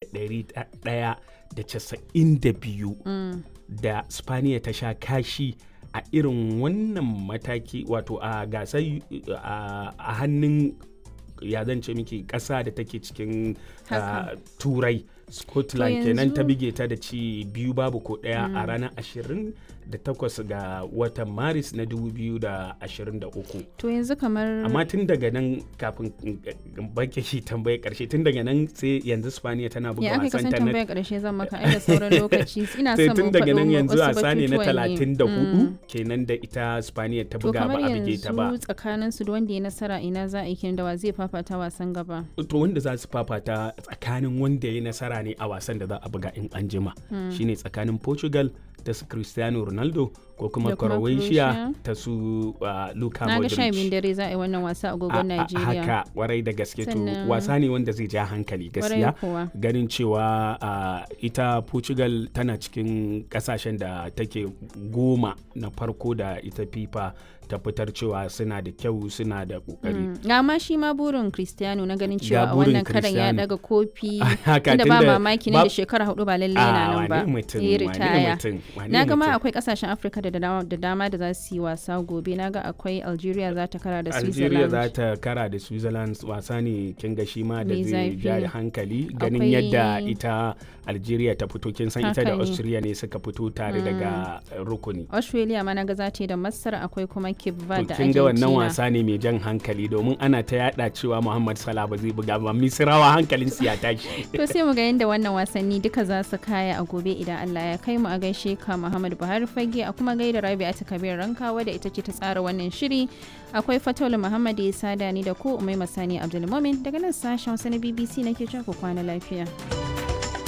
1192 da spaniya ta sha kashi a irin wannan mataki wato a gasar a hannun ya zance miki ƙasa da take cikin turai scotland kenan ta bige ta da ci biyu babu ko ɗaya a ranar 28 ga watan maris na 2023 to yanzu kamar amma tun daga nan kafin bake shi tambaye karshe tun daga nan sai yanzu spaniya tana buga ya aka wasan kasan ta tambayar karshe zan maka ai da sauran lokaci ina sai son tun mu daga nan faɗo yanzu wasu wasa ne na batutuwan ne. 34 Mm. kenan da ita spaniya ta to buga ba kamar a bige ta ba yanzu tsakanin su da wanda ya nasara ina za a yi kenan da wa zai fafata wasan gaba to wanda za su fafata tsakanin wanda ya nasara ne a wasan da za a buga in an jima shine tsakanin portugal ta su cristiano ronaldo ko kuma Da kuma croatia Croatia. ta su uh, luka na ga sha biyun modric dare za a yi wannan wasa a A- agogon a- Najeriya haka warai da gaske to Sannan- wasa ne wanda zai ja hankali Kwarai gaskiya kuwa. ganin cewa uh, ita portugal tana cikin kasashen da take goma na farko da ita fifa ta fitar cewa suna da kyau suna da kokari Mm. ga ma shi ma burin Cristiano na ganin Ga cewa a burin wannan karan ya Cristiano. daga kofi Haka, tunda ba tunda mamaki ba- nan da shekara hudu ba lalle yana Ah, nan ba wane mutum, ya wane ritaya mutum, wane na ga ma mutum. akwai kasashen Afirka da dama da dama da za su yi wasa gobe na ga akwai Algeria za ta kara da Algeria Switzerland za ta kara da Switzerland wasa ne kin ga shi ma da Mai zai zafi. ja hankali ganin Akwai- yadda ita Algeria ta fito kin san ita Haka da ne. Austria ne suka fito tare daga uh, rukuni. Australia ma na ga za ta yi da Masar akwai kuma Cape Verde To da kin ga wannan Argentina wasa ne mai jan hankali domin ana ta yada cewa Muhammad Salah ba zai buga ba Misrawa hankalin su ya tashi. To sai mu ga yadda wannan wasanni duka za su kaya a gobe idan Allah ya kai mu a gaishe ka Muhammad Buhari Fage a kuma gaida Rabi'atu Kabir Rankawa da ita ce ta tsara wannan shiri. Akwai Fataulu Muhammad ya sada ni da ku Umai Masani Abdulmumin daga nan sashen Hausa na BBC nake cewa ku kwana lafiya.